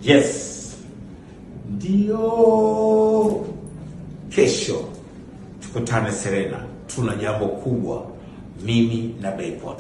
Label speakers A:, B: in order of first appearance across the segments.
A: Yes, ndio kesho tukutane Serena, tuna jambo kubwa, mimi na Bayport.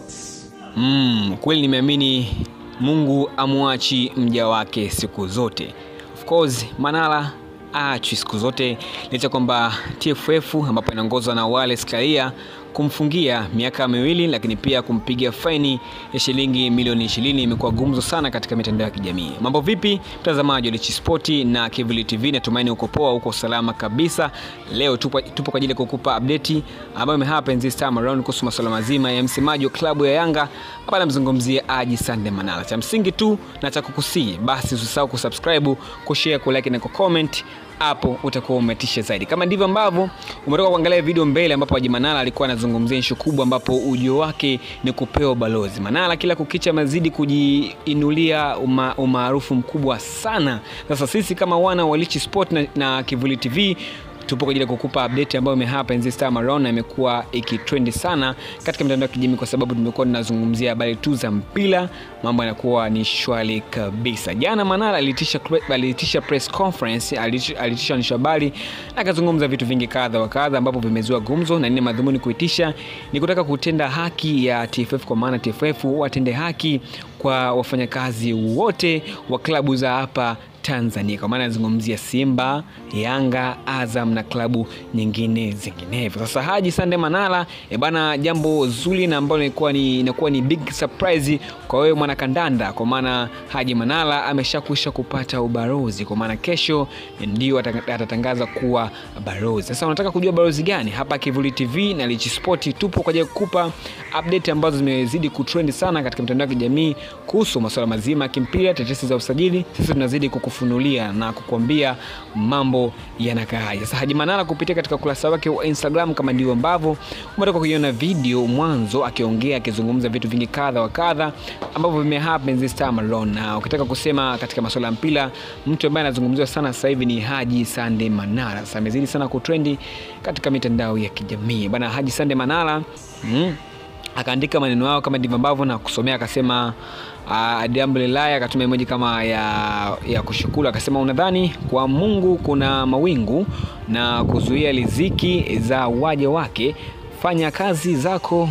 B: Mm, kweli nimeamini Mungu amwachi mja wake siku zote. Of course, Manara aachwi siku zote licha kwamba TFF ambapo inaongozwa na Wallace Karia kumfungia miaka miwili lakini pia kumpiga faini ya shilingi milioni 20 imekuwa gumzo sana katika mitandao ya kijamii. Mambo vipi mtazamaji wa Lichi Spoti na Kivuli TV, natumaini uko poa, uko salama kabisa. Leo tupo, tupo kwa ajili ya kukupa update ambayo imehappen this time around kuhusu masuala mazima ya msemaji wa klabu ya Yanga hapa namzungumzia Haji Sande Manara. Cha msingi tu na cha kukusii, basi usisahau kusubscribe, kushare, kulike na kucomment hapo utakuwa umetisha zaidi. Kama ndivyo ambavyo umetoka kuangalia video mbele, ambapo Haji Manara alikuwa anazungumzia ishu kubwa, ambapo ujio wake ni kupewa balozi. Manara kila kukicha mazidi kujiinulia uma, umaarufu mkubwa sana. Sasa sisi kama wana wa Lichi Sport na, na Kivuli TV tupo kwa ajili ya kukupa update ambayo imehappen this time around na imekuwa ikitrendi sana katika mitandao ya kijamii kwa sababu tumekuwa tunazungumzia habari tu za mpira, mambo yanakuwa ni shwari kabisa. Jana Manara aliitisha aliitisha press conference, aliitisha aliitisha waandishi habari na akazungumza vitu vingi kadha wa kadha ambapo vimezua gumzo, na nini madhumuni kuitisha ni kutaka kutenda haki ya TFF, kwa maana TFF watende haki kwa wafanyakazi wote wa klabu za hapa Tanzania kwa maana anazungumzia Simba, Yanga, Azam na klabu nyingine zinginevyo. Sasa Haji Sande Manara e bana, jambo zuri na ambalo inakuwa ni, inakuwa ni big surprise kwa wewe mwanakandanda, kwa maana Haji Manara ameshakwisha kupata ubalozi, kwa maana kesho ndio atatangaza kuwa balozi. Sasa unataka kujua balozi gani? Hapa Kivuli TV na Lichi Sport tupo kwa ajili ya kukupa update ambazo zimezidi kutrend sana katika mitandao ya kijamii kuhusu masuala mazima ya kimpira, tetesi za usajili. Sisi tunazidi kukufunulia na kukuambia mambo yanakaaje. Sasa Haji Manara kupitia katika ukurasa wake wa Instagram, kama ndivyo ambavyo umetoka kuiona video mwanzo, akiongea akizungumza vitu vingi kadha wa kadha ambavyo vimehappen this time around, na ukitaka kusema katika masuala ya mpira, mtu ambaye anazungumziwa sana sasa hivi ni Haji Sande Manara. Sasa amezidi sana kutrendi katika mitandao ya kijamii bana. Haji Sande Manara mm, akaandika maneno yao kama ndivyo ambavyo na kusomea, akasema alhamdulillah, akatuma emoji kama ya, ya kushukuru, akasema unadhani kwa Mungu kuna mawingu na kuzuia riziki za waja wake? Fanya kazi zako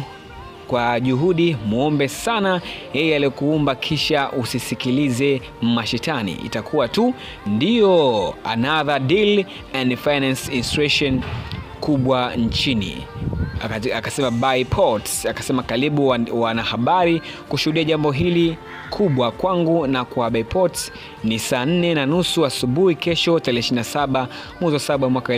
B: kwa juhudi, muombe sana yeye aliyekuumba, kisha usisikilize mashetani, itakuwa tu ndio another deal and finance institution kubwa nchini akasema by ports, akasema karibu wanahabari kushuhudia jambo hili kubwa kwangu na kwa Bayport ni saa nne na nusu asubuhi kesho tarehe 27 mwezi wa saba mwaka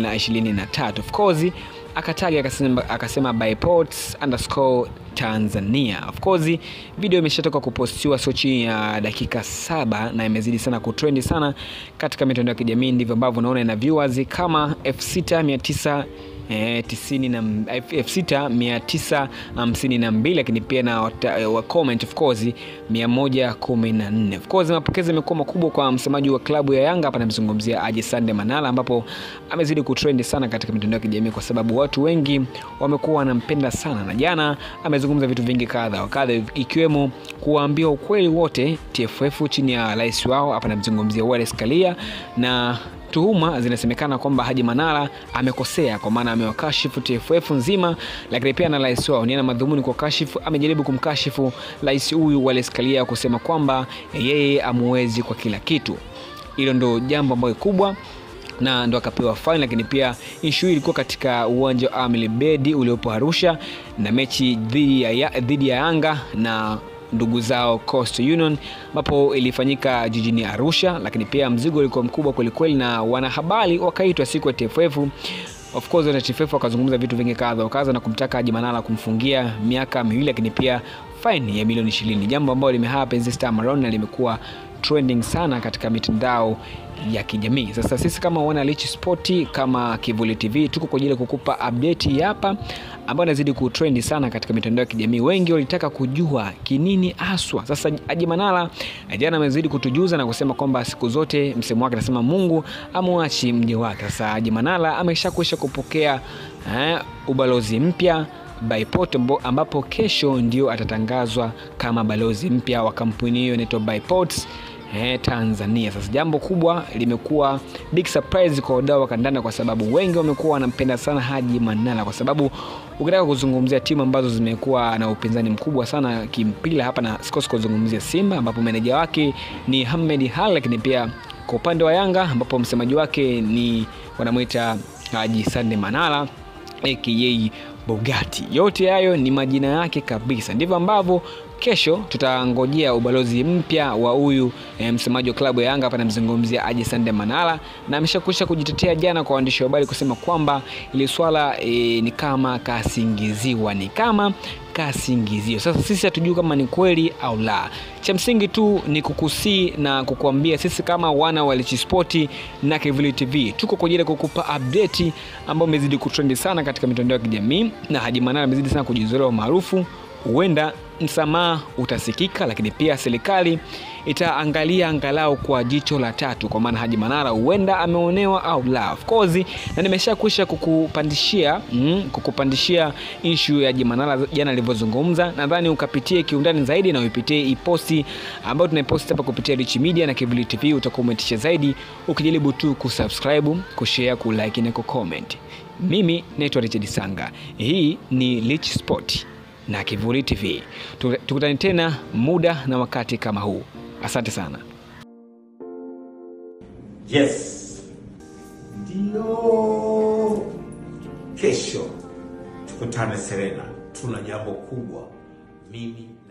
B: 2023. Of course akataga akasema, akasema Bayport underscore Tanzania. Of course video imeshatoka kupostiwa sio chini ya dakika saba na imezidi sana kutrendi sana katika mitandao ya kijamii, ndivyo ambavyo unaona ina viewers kama 6900 Eh, tisini na elfu sita mia tisa hamsini na mbili lakini pia na wa comment of course mia moja kumi na nne. Of course mapokezi yamekuwa makubwa kwa msemaji wa klabu ya Yanga hapa, namzungumzia Haji Sande Manara, ambapo amezidi kutrendi sana katika mitandao ya kijamii kwa sababu watu wengi wamekuwa wanampenda sana, na jana amezungumza vitu vingi kadha wa kadha, ikiwemo kuwaambia ukweli wote TFF chini ya rais wao hapa, namzungumzia Wallace Karia na tuhuma zinasemekana kwamba Haji Manara amekosea kwa maana amewakashifu TFF nzima, lakini pia na rais wao niana madhumuni kwa kashifu. Amejaribu kumkashifu rais huyu Wallace Karia kusema kwamba yeye amuwezi kwa kila kitu. Hilo ndo jambo ambalo kubwa na ndo akapewa faini, lakini pia ishu hii ilikuwa katika uwanja wa Amili Bedi uliopo Arusha na mechi dhidi ya, dhidi ya Yanga na ndugu zao Coastal Union ambapo ilifanyika jijini Arusha, lakini pia mzigo ulikuwa mkubwa kwelikweli, na wanahabari wakaitwa siku ya TFF. Of course na TFF wakazungumza vitu vingi kadha wa kadha na kumtaka Haji Manara kumfungia miaka miwili, lakini pia faini ya milioni 20, jambo ambalo limehappen this time around na limekuwa trending sana katika mitandao ya kijamii. Sasa sisi kama wana Lichi Sport kama Kivuli TV tuko kwa ajili ya kukupa update hapa ambayo inazidi kutrendi sana katika mitandao ya kijamii. Wengi walitaka kujua kinini haswa. Sasa Haji Manara jana amezidi kutujuza na kusema kwamba siku zote msemo wake anasema Mungu amwachi mja wake. Sasa Haji Manara ameshakwisha kupokea eh, ubalozi mpya Bayport ambapo kesho ndio atatangazwa kama balozi mpya wa kampuni hiyo inaitwa Bayport eh, Tanzania. Sasa jambo kubwa limekuwa big surprise kwa wadau wa kandanda, kwa sababu wengi wamekuwa wanampenda sana Haji Manara, kwa sababu ukitaka kuzungumzia timu ambazo zimekuwa na upinzani mkubwa sana kimpira hapa, na sikosi kuzungumzia Simba ambapo meneja wake ni Ahmed Hal, lakini pia kwa upande wa Yanga ambapo msemaji wake ni wanamwita Haji Sande Manara aka Bugatti. Yote hayo ni majina yake kabisa. Ndivyo ambavyo kesho tutangojea ubalozi mpya wa huyu e, msemaji wa klabu ya Yanga hapa namzungumzia Haji Sande Manara, na ameshakwisha kujitetea jana kwa waandishi wa habari kusema kwamba ili swala e, ni kama kasingiziwa, ni kama kasingizio. Sasa sisi hatujui kama ni kweli au la. Cha msingi tu ni kukusii na kukuambia sisi kama wana wa Lichi Sport na Kivuli TV tuko kwa ajili ya kukupa update ambayo imezidi kutrendi sana katika mitandao ya kijamii, na Haji Manara amezidi sana kujizoea umaarufu. Huenda msamaha utasikika, lakini pia serikali itaangalia angalau kwa jicho la tatu, kwa maana Haji Manara huenda ameonewa au la. Of course, na nimeshakwisha kukupandishia mm, kukupandishia issue ya Haji Manara jana alivyozungumza. Nadhani ukapitie kiundani zaidi na uipitie iposti ambayo tunaiposti hapa kupitia Rich Media na Kivuli TV, utakuwa umetisha zaidi ukijaribu tu kusubscribe, kushare, kulike na kucomment. Mimi naitwa Richard Sanga, hii ni Rich Sport na Kivuli TV. Tukutane tena muda na wakati kama huu. Asante sana.
A: Yes, ndio kesho tukutane Serena, tuna jambo kubwa mimi